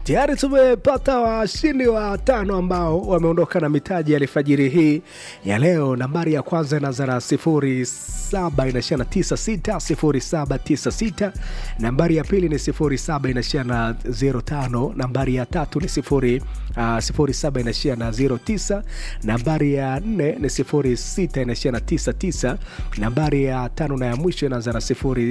Tayari tumepata washindi wa tano ambao wameondoka na mitaji ya alfajiri hii ya leo. Nambari ya kwanza inaanza na 07 inaishia na 96 0796. Nambari ya pili ni 07 inaishia na 05. Nambari ya tatu ni 0 uh, 07 inaishia na 09. Nambari ya nne ni 06 inaishia na 99. Nambari ya tano na ya mwisho inaanza na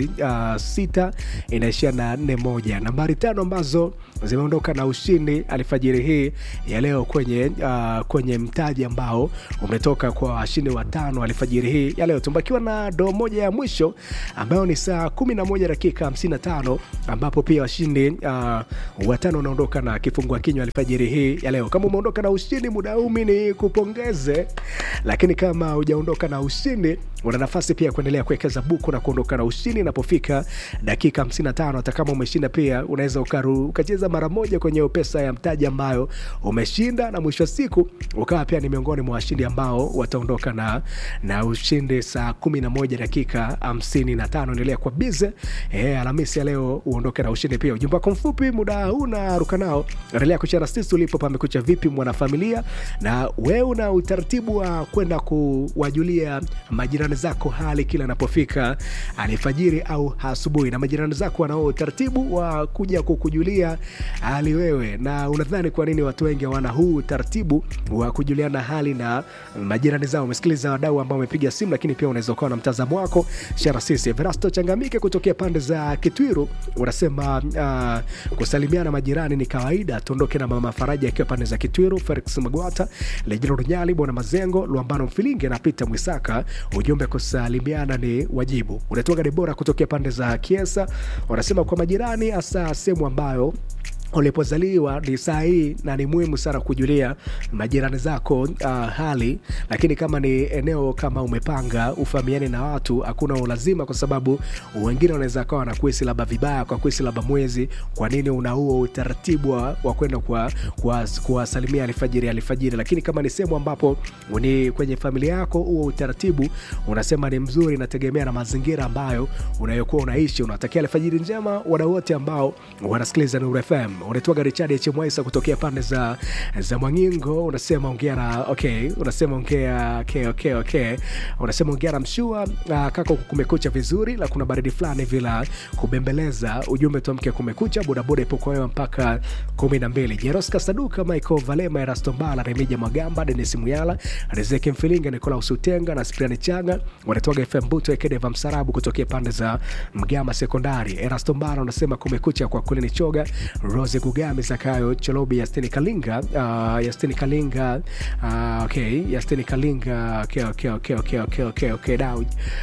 06 inaishia na 41. Nambari tano ambazo zimeondoka na ushindi alfajiri hii ya leo kwenye uh, kwenye mtaji ambao umetoka kwa washindi watano alfajiri hii ya leo. Tumbakiwa na doo moja ya mwisho ambayo ni saa 11 dakika 55 ambapo pia washindi uh, watano wanaondoka na kifungua kinywa alfajiri hii ya leo. Kama umeondoka na ushindi muda huu ni kupongeze, lakini kama hujaondoka na ushindi una nafasi pia kuendelea kuwekeza buku na kuondoka na ushindi inapofika dakika 55. Hata kama umeshinda pia unaweza ukacheza mara moja kwenye pesa ya mtaji ambayo umeshinda, na mwisho wa siku ukawa pia ni miongoni mwa washindi ambao wataondoka na, na ushindi saa 11 dakika 55. Endelea kwa bize eh, Alhamisi ya leo uondoke na ushindi pia. Ujumbe wako mfupi muda huu na ruka nao, endelea kushare sisi ulipo. Pamekucha vipi mwanafamilia, na wewe una utaratibu wa kwenda kuwajulia majirani zako hali kila anapofika alfajiri au asubuhi, na majirani zako wanao utaratibu wa kuja kukujulia hali wewe, na unadhani kwa nini watu wengi hawana huu utaratibu wa kujuliana hali na majirani zao? Umesikiliza wadau ambao wamepiga simu, lakini pia unaweza ukawa na mtazamo wako. Shara sisi Verasto Changamike kutokea pande za Kitwiru unasema uh, kusalimiana majirani ni kawaida. Tuondoke na mama Faraja akiwa pande za Kitwiru, Felix Magwata, Lejino Runyali, Bwana Mazengo, Luambano Mfilinge na Peter Mwisaka. Ujumbe kusalimiana ni wajibu. Unatoka Debora kutokea pande za Kiesa unasema kwa majirani, hasa sehemu ambayo ulipozaliwa ni saa hii na ni muhimu sana kujulia majirani zako uh, hali. Lakini kama ni eneo kama umepanga ufahamiane na watu, hakuna ulazima, kwa sababu wengine wanaweza kawa wanakuhisi labda vibaya kwa kuhisi labda mwezi. Kwa nini una huo utaratibu wa kwenda kuwasalimia alfajiri alfajiri? Lakini kama ni sehemu ambapo ni kwenye familia yako, huo utaratibu unasema ni mzuri, inategemea na mazingira ambayo unayokuwa unaishi. Unatakia alfajiri njema wadau wote ambao wanasikiliza Nuru FM unaitwaga Richard H Mwaisa kutokea pande za za Mwangingo, unasema ongea na okay, unasema ongea okay, okay, okay. Unasema ongea na mshua uh, kaka, kumekucha vizuri, la kuna baridi fulani vila kubembeleza. Ujumbe tuamke kumekucha, bodaboda ipo kwa wewe mpaka 12. Jeroska Saduka, Michael Valema, Erasto Mbala, Remija Magamba, Dennis Muyala, Rizeki Mfilinga, Nicolas Utenga na Spriani Changa, wanatoka FM Buto Ekedeva Msarabu kutokea pande za Mgama Sekondari. Erasto Mbala unasema kumekucha kwa kweli ni choga Rose Gugami Zakayo Cholobi Yastini Kalinga uh, Yastini Kalinga uh, okay Yastini Kalinga okay okay okay okay okay okay okay da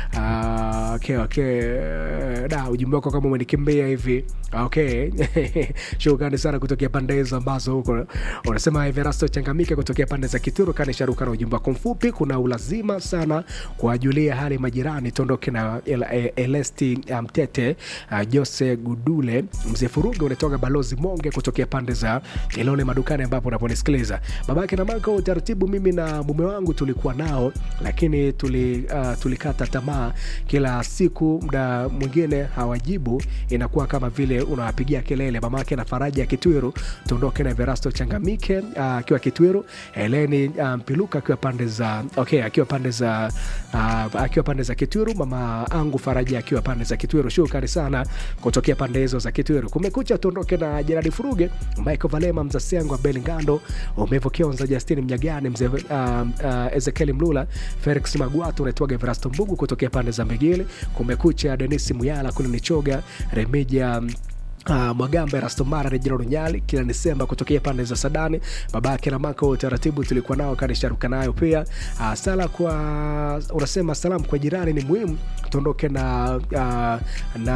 uh, okay okay da ujumbe wako kama umenikimbia hivi okay shukrani sana kutokea pande hizo ambazo huko unasema Everasto Changamike kutokea pande za Kituru kani sharuka na ujumbe wako mfupi. Kuna ulazima sana kuwajulia hali majirani. Tondoke na el, el, Elesti Mtete um, uh, Jose Gudule mzee Furuga unatoka balozi Monge kutokea pande za Ilole madukani ambapo unaponisikiliza. Babake na mama, utaratibu mimi na mume wangu tulikuwa nao, lakini tuli, uh, tulikata tamaa. Kila siku muda mwingine hawajibu, inakuwa kama vile unawapigia kelele. Mamake na Faraja Kitwiru, tuondoke na Verasto Changamike akiwa uh, Kitwiru, Heleni Mpiluka um, akiwa pande za okay, akiwa pande za uh, akiwa pande za Kitwiru, mama angu Faraja akiwa pande za Kitwiru. Shukrani sana kutokea pande hizo za Kitwiru. Kumekucha, tuondoke na Jeradi Furuge, Michael Valema, Mzasengo, Abel Ngando, Umevo Kionza, Justin Mnyagani, mzee uh, uh, Ezekiel Mlula, Felix Magwatu, unaitwaga Everasto Mbugu kutokea pande za Mbegele. Kumekucha, Denis Muyala, Kuni Nichoga, Remija Uh, Mwagamba Rastomara Rejina Runyali kila Desemba kutokea pande za Sadani. Babake na mako utaratibu tulikuwa nao kanisharuka nayo pia. Uh, sala kwa unasema salamu kwa jirani ni muhimu. Tuondoke na uh, na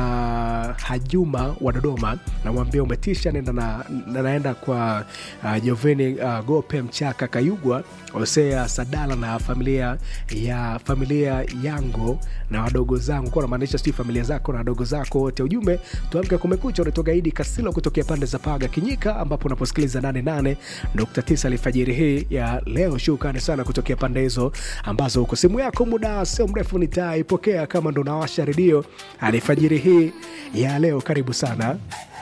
Hajuma wa Dodoma, namwambia umetisha, nenda na, na naenda kwa uh, Joveni uh, Gope Mchaka Kayugwa Hosea Sadala na familia ya familia yangu na wadogo zangu, kwa namaanisha sijui familia zako na wadogo zako wote. Ujumbe tuamke kumekucha unatoka Idi Kasilo kutokea pande za Paga Kinyika, ambapo unaposikiliza 88.9 alfajiri hii ya leo. Shukrani sana kutokea pande hizo ambazo uko simu yako, muda sio mrefu nitaipokea kama ndo nawasha redio alfajiri hii ya leo. Karibu sana.